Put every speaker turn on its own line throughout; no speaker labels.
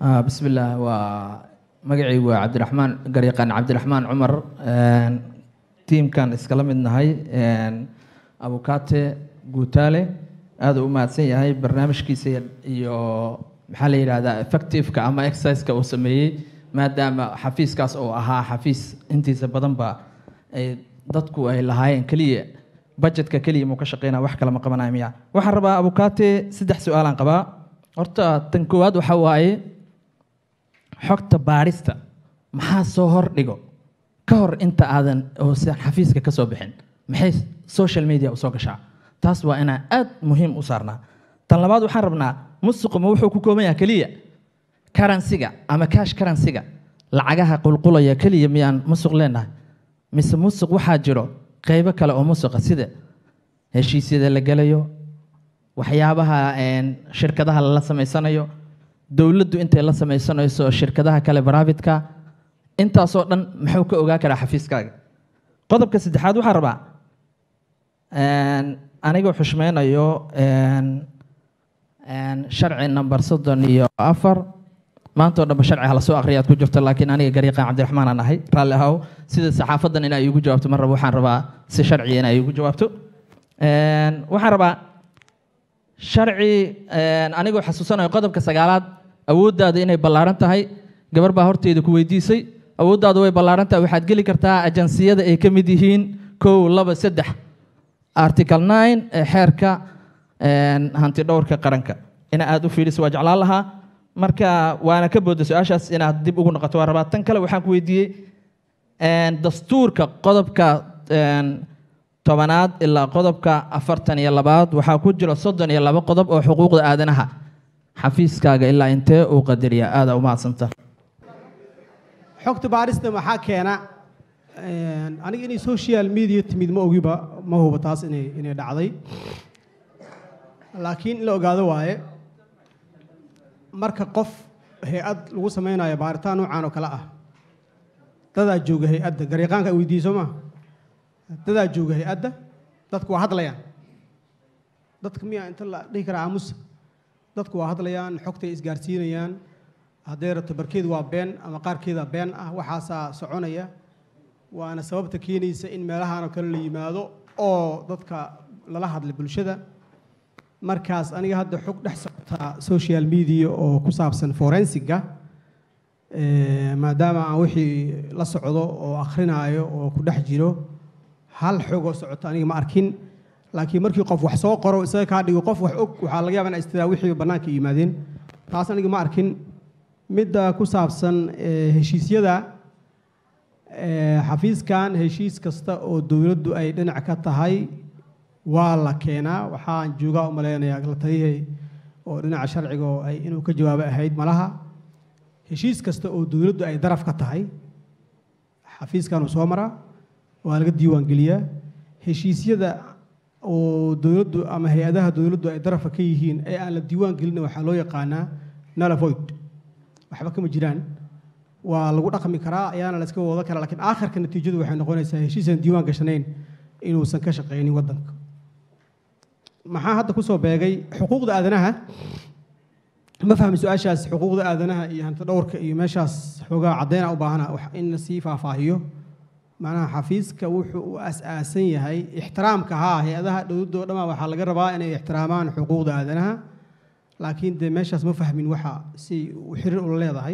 Ah, bismillaah waa magacaygu waa cabdiraxmaan garyaqaan cabdiraxmaan cumar Een, tiimkan iskala mid nahay een, abukaate guutaale aad u mahadsan yahay barnaamijkiisa iyo- iyo maxaa la yidhahdaa effectiveka ama exerciseka uu sameeyey maadaama xafiiskaas uu ahaa xafiis intiisa badanba ay dadku ay lahaayeen keliya budgetka keliya muu ka shaqeynaya wax kale ma qabanaya miya waxaan rabaa abukaate saddex su-aalaan qabaa horta tan koowaad waxa waaye xogta baarista maxaa soo hordhigo ka hor inta aadan oosan xafiiska ka soo bixin maxay social media usoo gashaa taas waa inaan aad muhiim u saarnaa tan labaad waxaan rabnaa musuqu ma wuxuu ku kooban yahay keliya karansiga ama cash karansiga lacagaha qulqulaya keliya miyaan musuq leenahay mise musuq waxaa jiro qeybo kale oo musuqa sida heshiisyada la gelayo waxyaabaha een, shirkadaha lala samaysanayo dowladdu intay la sameysanayso shirkadaha kale baraavidka intaasoo dhan muxuu ka ogaa karaa xafiiskaaga qodobka saddexaad waxaan rabaa een, anigoo xushmeynayo een, een, sharci number soddon iyo afar maanta oo dhanba sharci hala soo akhriyaad ku jirto laakiin aniga gariiqan cabdiraxmaan aan ahay raalli ahow sida saxaafadan inay iigu jawaabto mar raba waxaan rabaa si sharciya inay iigu jawaabto Een, waxaan rabaa sharci een, anigoo xasuusanayo qodobka sagaalaad awooddaada inay ballaaran tahay gabar baa horteeda ku weydiisay awooddaada way ballaaran tahay waxaad geli kartaa ajansiyada ay ka mid yihiin kow laba saddex article nine ee xeerka een, hanti dhowrka qaranka ina aad u fiiriso waa jeclaan lahaa marka waana ka booda su-aashaas inaad dib ugu noqoto waa rabaa tan kale waxaan ku weydiiyey een, dastuurka qodobka een, tobanaad ilaa qodobka afartan iyo labaad waxaa ku jira soddon iyo laba qodob oo xuquuqda aadanaha xafiiskaaga ilaa intee uu qadariya aada u mahadsanta
xogta baarista maxaa keena Een, aniga inay social media timid ma ogiba ma huba taas inay inay dhacday laakiin in la ogaado waaye marka qof hay-ad lagu sameynayo baaritaan noocan oo kale ah dadaa jooga hay-adda garyaqaanka ay weydiiso ma dadaa jooga hay-adda dadku waa hadlayaan dadka miyaa inta la dhihi karaa aamusa dadku waa hadlayaan xogtay isgaarsiinayaan hadday rabto barkeed waa been ama qaarkeeda been ah waxaasaa soconaya waana sababta keenaysa in meelahan oo kale la yimaado oo dadka lala hadla bulshada markaas aniga hadda xog dhex socota social media oo ku saabsan forensiga eh, maadaama aan wixii la socdo oo akrinaayo oo ku dhex jiro hal xogoo socota aniga ma arkin laakiin markii qof wax soo qoro isaga kaa dhigo qof wax og waxaa laga yaabaa in istiraa wixii bannaanka yimaadeen taas aniga ma arkin midda ku saabsan eh, heshiisyada eh, xafiiskan heshiis kasta oo dowladdu ay dhinac ka tahay waa la keenaa waxaan joogaa u malaynayaa la taliyay oo dhinaca sharciga oo ay inuu ka jawaabo ahayd malaha heshiis kasta oo dowladdu ay daraf ka tahay xafiiskan uu soo maraa waa laga diiwaan geliyaa heshiisyada oo dowladdu ama hay-adaha dowladdu ay darafa ka yihiin ee aan la diiwaan gelin waxaa loo yaqaanaa nulavoid waxba kama jiraan waa lagu dhaqmi karaa ayaana la iska wada karaa laakiin aakhirka natiijadu waxay noqonaysaa heshiisan diiwaan gashanayn inuusan ka shaqaynin waddanka maxaa hadda kusoo beegay xuquuqda aadanaha ma fahmi su-aashaas xuquuqda aadanaha iyo hanti dhowrka iyo meeshaas xoogaa caddeena u baahana wax in la sii faahfaahiyo macnaha xafiiska wuxuu u as-aasan yahay ixtiraamka haa hay-adaha dowladda oo dhammaa waxaa laga rabaa inay ixtiraamaan xuquuqda aadanaha laakiin dee meeshaas ma fahmin waxa si u xiriir ula leedahay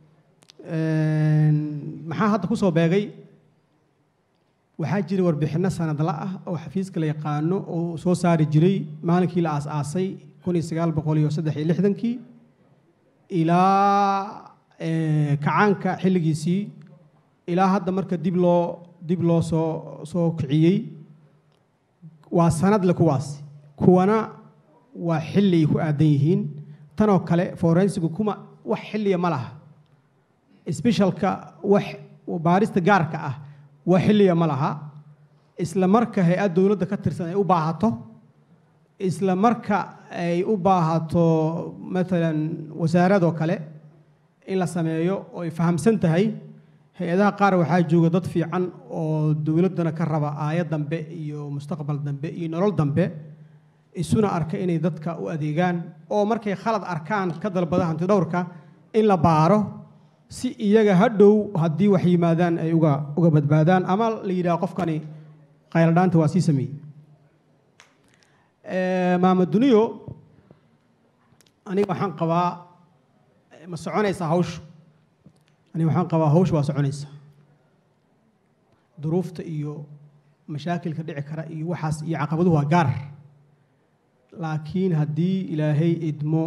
maxaa hadda kusoo beegay waxaa jira warbixinno sanadla ah oo xafiiska la yaqaano oo soo saari jiray maalinkii la aas-aasay kun iyo sagaal boqol iyo saddex iyo lixdankii ilaa kacaanka xilligiisii ilaa hadda marka dib loo dib loo soo soo kiciyey waa sanadle kuwaas kuwana waa xilli ay ku aadan yihiin tanoo kale forensigu kuma wax xilliya ma laha sbeshalka wax baarista gaarka ah wax xilliya ma laha isla marka hay-ad dowladda ka tirsan ay u baahato isla marka ay u baahato matalan wasaaradoo kale in la sameeyo oo ay fahamsan tahay hay-adaha qaar waxaa jooga dad fiican oo dowladdana ka raba aayad dambe iyo mustaqbal dambe iyo nolol dambe isuna arka inay dadka u adeegaan oo markay khalad arkaan ka dalbada hanti dhowrka in la baaro si iyaga hadhow haddii wax yimaadaan ay uga uga badbaadaan ama la yidhaha qofkani qayladhaanta waa sii sameeyey maamad duniyo aniga waxaan qabaa ma soconaysaa hawshu aniga waxaan qabaa hawshu waa soconaysaa duruufta iyo mashaakilka dhici kara iyo waxaas iyo caqabaduhu waa gaar laakiin haddii ilaahay idmo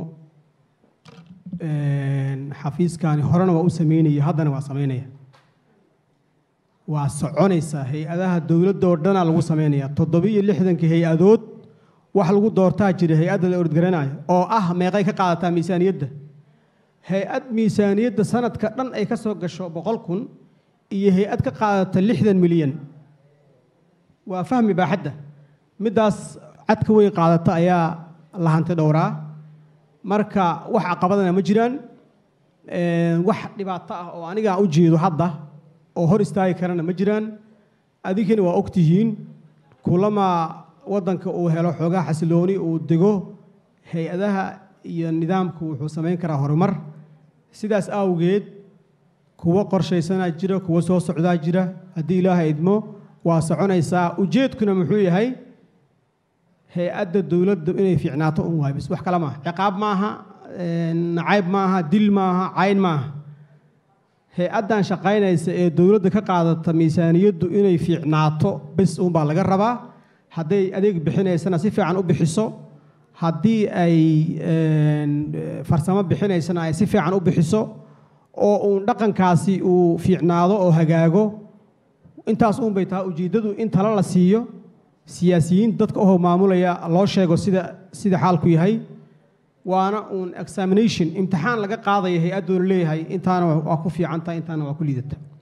xafiiskani horena waa u sameynaya haddana waa sameynaya waa soconaysaa hay-adaha dowladda oo dhanaa lagu sameynaya toddobiyo lixdankii hay-adood wax lagu doortaa jira hay-adda la ordgaranayo oo ah meeqay ka qaadataa miisaaniyadda hay-ad miisaaniyadda sanadka dhan ay ka soo gasho boqol kun iyo hay-ad ka qaadata lixdan milyan waa fahmi baaxadda middaas cadka weyn qaadata ayaa la hanti dhowraa marka wax caqabadana ma jiraan wax dhibaato ah oo aniga u jeedo hadda oo hor istaagi karana ma jiraan adinkana waa ogtihiin kulama waddanka uu helo xoogaa xasilooni uu dego hay-adaha iyo nidaamku wuxuu samayn karaa horumar sidaas awgeed kuwo qorshaysanaa jira kuwo soo socdaa jira haddii ilaaha idmo waa soconaysaa ujeedkuna muxuu yahay hay-adda dowladda inay fiicnaato un waay bis wax kale maaha ciqaab maaha nacayb maaha dil maaha cayn maaha hay-addan shaqaynaysa ee dowladda ka qaadata miisaaniyaddu inay fiicnaato bis uunbaa laga rabaa hadday adeeg bixinaysana si fiican u bixiso haddii ay farsamo bixinaysana ay si fiican u bixiso oo uun dhaqankaasi uu fiicnaado oo hagaago intaas uun bay tahay ujeeddadu in talo la siiyo siyaasiyiin dadka ohoo maamulaya loo sheego sida sida xaalku yahay waana uun examination imtixaan laga qaadaya hay-addoona leeyahay intaana waa ku fiican tahay intaana waa ku liidata